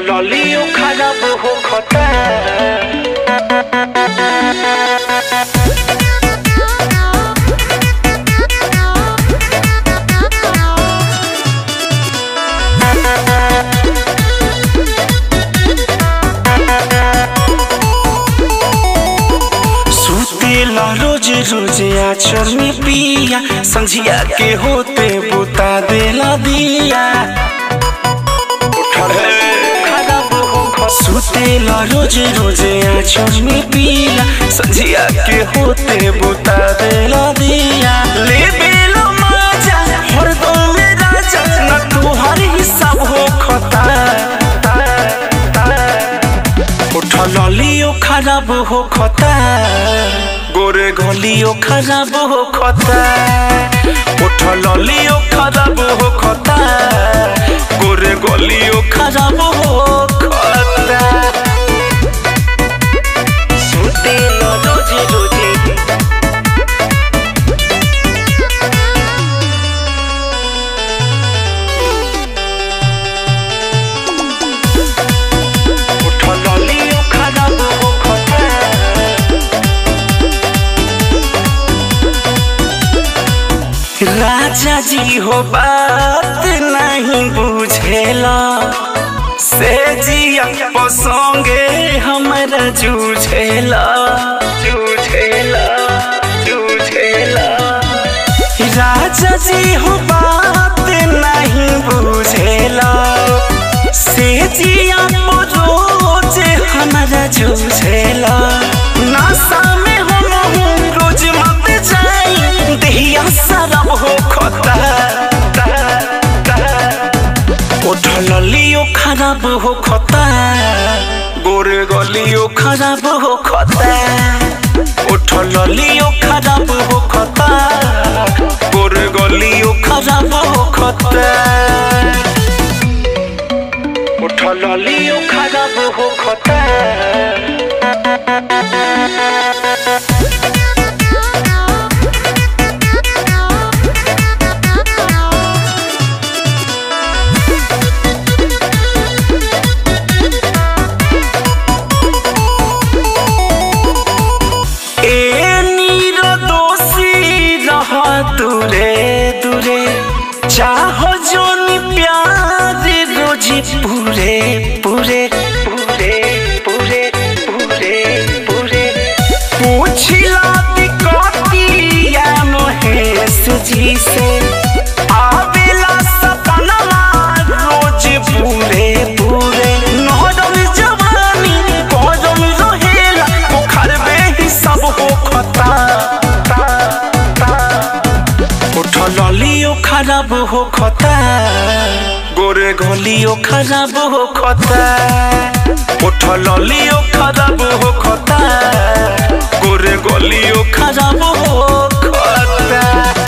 ललियो खराब हो खता सुतेला रोज रोज आचर में पिया संझिया के होते बुता देला दिया सुतेला रोज रोज आचर में पिया संझिया के होते बुता देला दिया ले बेलो मजा हरदम में राजा न तुहार हिसाब हो खता उठ ललियो खराब हो खता गोरे गलियो खराब हो खता उठ ललियो खराब हो खता गोरे गलियो खराब हो खता सुते न रोजे रोजे उठ ललियो खराब हो खता राजा जी हो बात नहीं बुझेला से जिया पसंगे हमरा जूझेला जूझेला जूझेला राजा जी हो बात नहीं बुझेला से जिया रोज हमरा जूझेला नासा में हम हूँ रोज मत जाई देहिया सरब हो खता उठ ललियो खराब हो खता गोरे गलियो खराब हो खता उठ ललियो खराब हो खता गोरे गलियो खराब हो खता उठ ललियो खराब हो खता ए निर्दोषी रह दूरे दूरे चाहो जोनी प्यार रोजी पूरे पूरे पूरे पूरे पूरे पूरे पूछिला दिकतिया महेश जी से आवेला सपनवा रोज पूरे पूरे नहरम जवानी गरम रहेला पोखर में ही सब हो खता उठ ललियो खराब हो खता गोरे गलियो खराब हो खता उठ ललियो खराब हो खता गोरे गलियो खराब हो खता